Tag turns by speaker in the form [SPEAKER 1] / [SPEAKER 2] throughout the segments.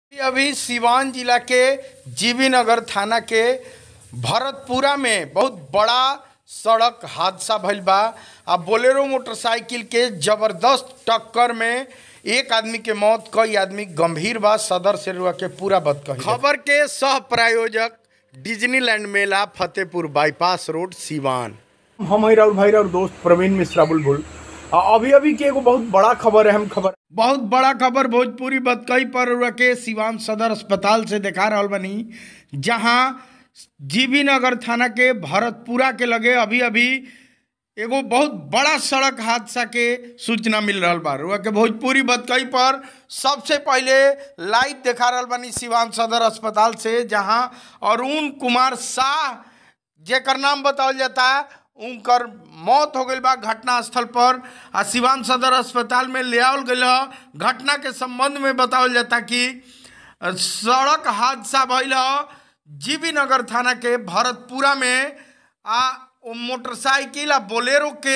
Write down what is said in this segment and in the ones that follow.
[SPEAKER 1] अभी सिवान जिला के जीवी नगर थाना के भरतपुरा में बहुत बड़ा सड़क हादसा भइल बा आ बोलेरो मोटरसाइकिल के जबरदस्त टक्कर में एक आदमी के मौत कई आदमी गंभीर बा सदर से रुआ के पूरा बद कही खबर के सह प्रायोजक डिज्नीलैंड मेला फतेहपुर बाईपास रोड सिवान
[SPEAKER 2] हम हैं राहुल भाई और दोस्त प्रवीण मिश्रा बुलबुल आ, अभी अभी के एगो बहुत बड़ा खबर है हम खबर
[SPEAKER 1] बहुत बड़ा खबर भोजपुरी बतकई पर के सिवान सदर अस्पताल से देखा रहल बनी जहां जीबी नगर थाना के भरतपुरा के लगे अभी अभी एगो बहुत बड़ा सड़क हादसा के सूचना मिल रहल बा रुआ के भोजपुरी बतकई पर सबसे पहले लाइव देखा रहल बनी सिवान सदर अस्पताल से जहां अरुण कुमार शाह जेकर नाम बतावल जाता उनकर मौत हो गई बा घटना स्थल पर आ सिवान सदर अस्पताल में ले आवल गई ह घटना के संबंध में बतावल जाता कि अ, सड़क हादसा भइल ह जीबी नगर थाना के भरतपुरा में आ ओ मोटरसाइकिल आ बोलेरो के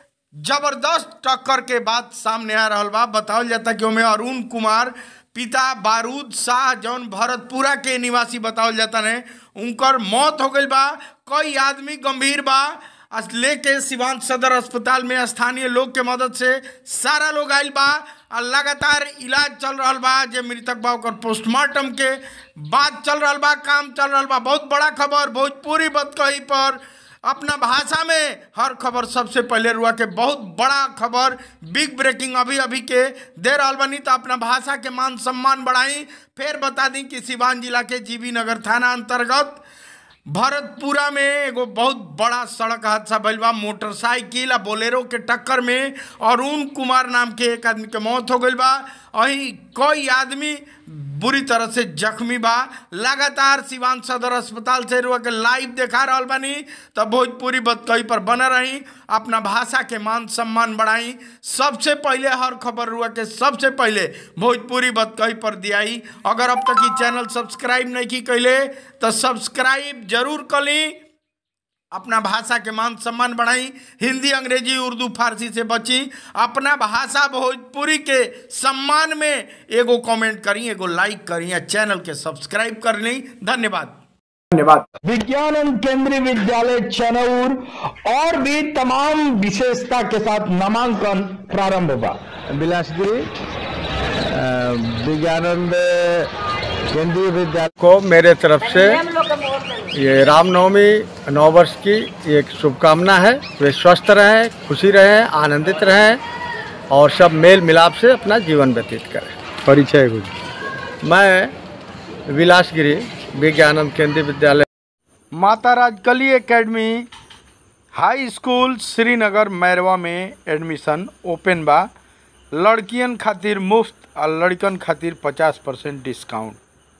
[SPEAKER 1] जबरदस्त टक्कर के बाद सामने आ रहल बा बतावल जाता कि ओमे अरुण कुमार पिता बारूद शाह जौन भरतपुरा के निवासी बतावल जाता ने उनकर मौत हो गई बा कई आदमी गंभीर बा आ लेके सिवान सदर अस्पताल में स्थानीय लोग के मदद से सारा लोग आइल बा आ लगातार इलाज चल रहल बा जे मृतक बा ओकर पोस्टमार्टम के बात चल रहल बा काम चल रहल बा बहुत बड़ा खबर भोजपुरी बतकही पर अपना भाषा में हर खबर सबसे पहले रुआ के बहुत बड़ा खबर बिग ब्रेकिंग अभी अभी के दे रहल बनी तो अपना भाषा के मान सम्मान बढ़ाई फिर बता दी कि सिवान जिला के जीबी नगर थाना अंतर्गत भरतपुरा में एगो बहुत बड़ा सड़क हादसा भइल बा मोटरसाइकिल आ बोलेरो के टक्कर में अरुण कुमार नाम के एक आदमी के मौत हो गई बा वहीं कई आदमी बुरी तरह से जख्मी बा लगातार सिवान सदर अस्पताल से रुआ के लाइव देखा रहल बानी तब भोजपुरी बतकही पर बने रही अपना भाषा के मान सम्मान बढ़ाई सबसे पहले हर खबर रुआ के सबसे पहले भोजपुरी बतकही पर दियाई अगर अब तक ई चैनल सब्सक्राइब नहीं की कैले तो सब्सक्राइब जरूर कली अपना भाषा के मान सम्मान बढ़ाई हिंदी अंग्रेजी उर्दू फारसी से बची अपना भाषा भोजपुरी के सम्मान में एगो कमेंट करी एगो लाइक करी या चैनल के सब्सक्राइब कर ली धन्यवाद
[SPEAKER 2] धन्यवाद
[SPEAKER 3] विज्ञान केंद्रीय विद्यालय चनौर और भी तमाम विशेषता के साथ नामांकन प्रारंभ हुआ
[SPEAKER 4] बिलासपुरी अ, विज्ञानंद केंद्रीय विद्यालय
[SPEAKER 5] को मेरे तरफ से ये रामनवमी नौ वर्ष की एक शुभकामना है वे स्वस्थ रहें खुशी रहें आनंदित रहें और सब मेल मिलाप से अपना जीवन व्यतीत करें परिचय कुछ मैं विलासगिरी Vigyanand Kendriya Vidyalaya
[SPEAKER 1] Mata Rajkali academy high school Srinagar Mairwa में एडमिशन ओपन बा लड़कियन खातिर मुफ्त और लड़कन खातिर पचास परसेंट डिस्काउंट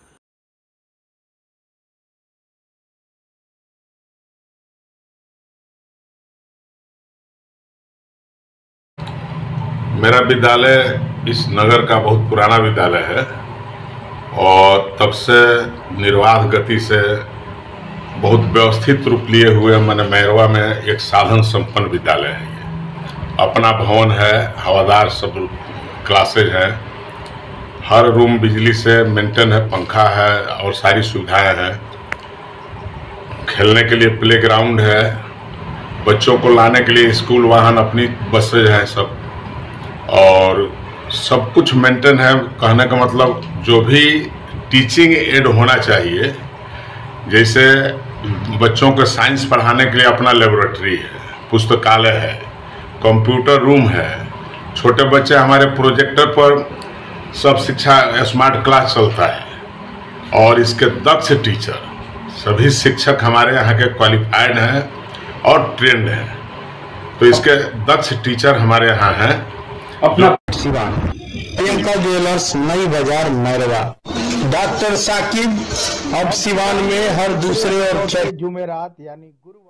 [SPEAKER 6] मेरा विद्यालय इस नगर का बहुत पुराना विद्यालय है और तब से निर्वाध गति से बहुत व्यवस्थित रूप लिए हुए मैंने मैरवा में एक साधन संपन्न विद्यालय है ये अपना भवन है हवादार सब क्लासेज हैं हर रूम बिजली से मेंटेन है पंखा है और सारी सुविधाएं हैं खेलने के लिए प्लेग्राउंड है बच्चों को लाने के लिए स्कूल वाहन अपनी बसेज हैं सब और सब कुछ मेंटेन है कहने का मतलब जो भी टीचिंग एड होना चाहिए जैसे बच्चों को साइंस पढ़ाने के लिए अपना लेबोरेटरी है पुस्तकालय है कंप्यूटर रूम है छोटे बच्चे हमारे प्रोजेक्टर पर सब शिक्षा स्मार्ट क्लास चलता है और इसके दक्ष टीचर सभी शिक्षक हमारे यहाँ के क्वालिफाइड हैं और ट्रेंड हैं तो इसके दक्ष टीचर हमारे यहाँ हैं
[SPEAKER 3] अपना सिवान प्रियंका ज्वेलर्स नई बाजार मैरवा डॉक्टर साकिब अब सिवान में हर दूसरे और चौथे
[SPEAKER 1] जुमेरात यानी गुरुवार